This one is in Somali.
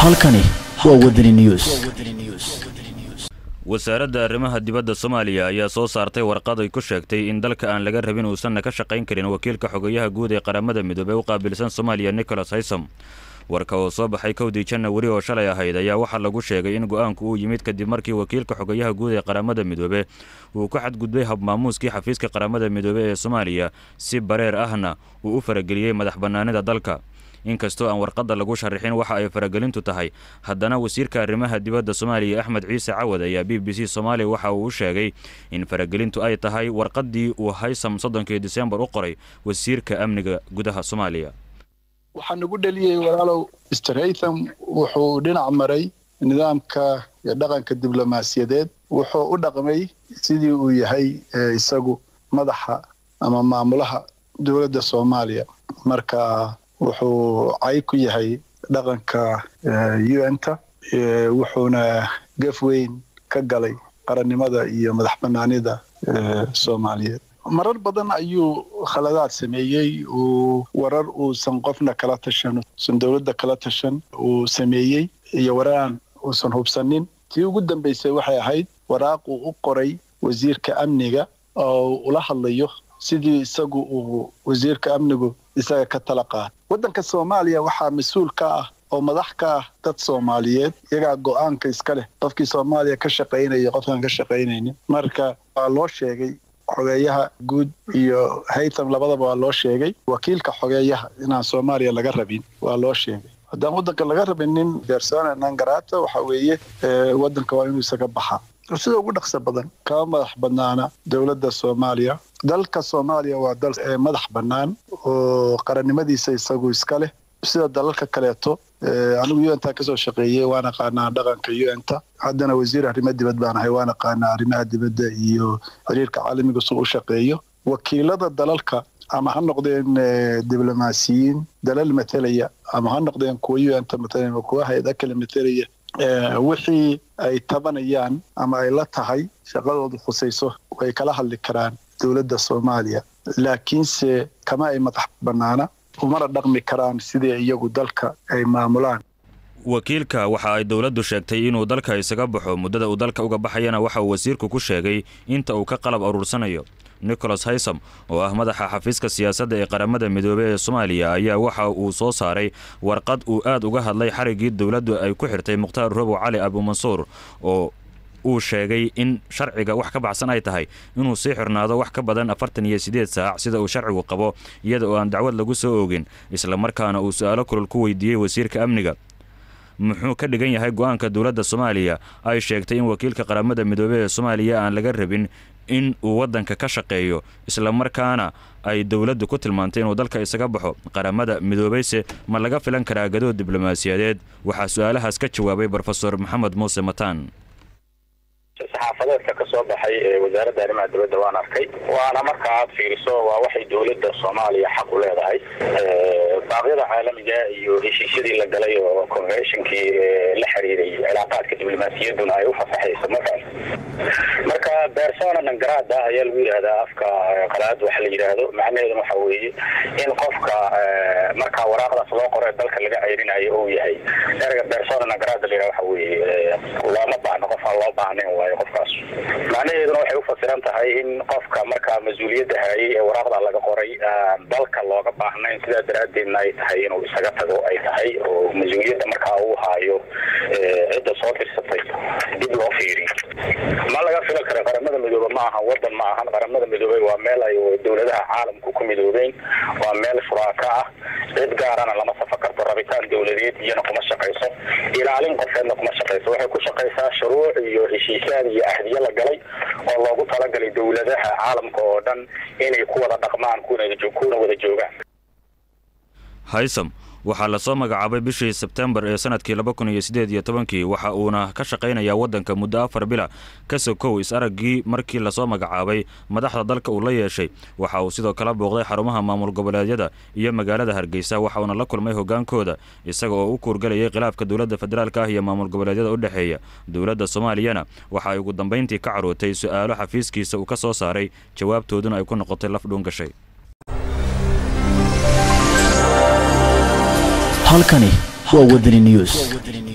halkani waa wadani news wasaaradda arrimaha dibadda soomaaliya ayaa soo saartay warqad ay ku sheegtay in dalka aan laga rabin uusanna ka shaqayn karin wakiilka xogayaha guud ee qaramada midoobey u qaabilsan soomaaliya nicholas haysom warka oo soo baxay kowdii janawari oo shalay ahayd ayaa waxaa lagu sheegay in go-aanku uu yimid kadib markii wakiilka xogayaha guud ee qaramada midoobe uu ku xadgudbay habmaamuuskii xafiiska qaramada midoobe ee soomaaliya si bareer ahna uu u farageliyey madax bannaanida dalka inkastoo aan warqadda lagu sharixin waxa ay faragelintu tahay haddana wasiirka arrimaha dibadda soomaaliya axmed ciise cawad ayaa b b c soomaaliya waxa uu u sheegay in faragelintu ay tahay warqaddii uu haysam soddonkii disembar u qoray wasiirka amniga gudaha soomaaliya waxaa nagu dheliyey walaalow mr haytham wuxuu dhinac maray nidaamka iyo dhaqanka diblomaasiyadeed wuxuu u dhaqmay sidii uu yahay isagu madaxa ama maamulaha dowladda soomaaliya marka wuxuu cay ku yahay dhaqanka un-ta wuxuuna gaf weyn ka galay qarannimada iyo madax bannaanida soomaaliyeed marar badan ayuu khaladaad sameeyey uu warar uusan qofna kala tashan usan dowladda kala tashan uu sameeyey iyo wararaan uusan hubsanin tii ugu dambaysay waxay ahayd waraaq uu u qoray wasiirka amniga oo ula hadlayo sidii isagu uu wasiirka amnigu isaga ka tala qaad waddanka soomaaliya waxaa mas-uul ka ah oo madax ka ah dad soomaaliyeed iyagaa go-aanka iska leh qofkii soomaaliya ka shaqaynaya qofkaan ka shaqaynaynin marka waa loo sheegay xogeeyaha guud iyo haytham labadaba waa loo sheegay wakiilka xogeeyaha inaan soomaaliya laga rabin waa loo sheegay haddaan waddanka laga rabinin bersona nangarata waxa weeye waddanka waa inuu isaga baxaa sida ugu dhaqso badan kama madax bannaana dowladda soomaaliya dalka soomaaliya waa dal madax bannaan oo qarannimadiisa isagu iska leh sida dalalka kaleeto anigu un-ta kasoo shaqeeyey waan aqaanaa dhaqanka un-ta haddana wasiir arrimo dibad baan ahay waan aqaanaa arrimaha dibadda iyo xiriirka caalamiga su u shaqeeyo wakiilada dalalka ama ha noqdeen diblomaasiyiin dalal matelaya ama ha noqdeen kuwa un-ta matelaya ama kuwa hay-ada kale matelaya wixii ay tabanayaan ama ay la tahay shaqadoodu khusayso way kala hadli karaan dowladda soomaaliya laakiinse kama ay madax bannaana umana dhaqmi karaan sidii iyagu dalka ay maamulaan wakiilka waxa ay dowladdu sheegtay inuu dalka isaga baxo muddada uu dalka uga baxayana waxa uu wasiirku ku sheegay inta uu ka qalab aruursanayo nicholas haysom oo ah madaxa xafiiska siyaasadda ee qaramada midoobey ee soomaaliya ayaa waxa uu soo saaray warqad uu aad uga hadlay xariggii dowladdu ay ku xirtay mukhtaar robow cali abumansuur oo uu sheegay in sharciga wax ka baxsan ay tahay inuu sii xirnaado wax ka badan afartan iyo siddeed saac sida uu sharcigu qabo iyada oo aan dacwad lagu soo oogin islamarkaana uu su-aalo kulol ku weydiiyey wasiirka amniga muxuu ka dhigan yahay go-aanka dowladda soomaaliya ay sheegtay in wakiilka qaramada midoobey ee soomaaliya aan laga rabin in uu waddanka ka shaqeeyo islamarkaana ay dowladdu ku tilmaantay inuu dalka isaga baxo qaramada midoobeyse ma laga filan karaa gadood diblomaasiyadeed waxaa su-aalahaas ka jawaabay brofesor maxamed muuse mataan saxaafadeedka ka soo baxay ee wasaaradda arrimaha dibadda waan arkay waana marka aad fiiriso waa waxay dowladda soomaaliya xaq u leedahay baaqyada caalamiga iyo heshiisyadii la galay oo conventionkii la xiriiray cilaaqaadka diblomaasiyadduna ay u fasaxayso markaas marka bersona nangarada ayaa lagu yidhahdaa afka qalaad waxa la yidhaahdo macnaheeduna waxa weeye in qofka markaa waraaqdaas loo qoro ee dalka laga ceyrinayo uu yahay erga bersona nangarada la yidhahdo waxa weeye looma baahno qof aan loo baahnayn waayo qofkaas macnaheeduna waxay u fasiran tahay in qofka markaa mas-uuliyadda hayay ee waraaqda laga qoray dalka looga baahnayn sidaa daraaddeedna ay tahay inuu isaga tago ay tahay oo mas-uuliyadda markaa uu haayo cidda soo dirsatay dib loo fiiriyo ma laga filan kara qaramada midoobe ma ahan wadan ma ahan qaramada midoobey waa meel ay dowladaha caalamku ku midoobeen waa meel furaaka ah cid gaarana lama safa karto rabitaan dowladeed iyana kuma shaqayso ilaalin qofeedna kuma shaqayso waxay ku shaqaysaa shuruuc iyo heshiisyaad iyo ahdiyo la galay oo loogu talagalay dowladaha caalamka oo dhan inay ku wada dhaqmaan kuna wada joogaan haysom waxaa lasoo magacaabay bishii sebtembar ee sanadkii laba kun iyo siddeed iyo tobankii waxa uuna ka shaqaynayaa waddanka muddo afar bila ka sokow is-araggii markii lasoo magacaabay madaxda dalka uu la yeeshay waxa uu sidoo kale booqday xarumaha maamul goboleedyada iyo magaalada hargeysa waxa uuna la kulmay hogaankooda isaga oo u kuurgalayay khilaafka dowladda federaalka ah iyo maamul goboleedyada u dhexeeya dowladda soomaaliyana waxa ay ugu dambayntii ka carootay su-aalo xafiiskiisa uu ka soo saaray jawaabtooduna ay ku noqotay laf dhuun gashay halkani waa wadani news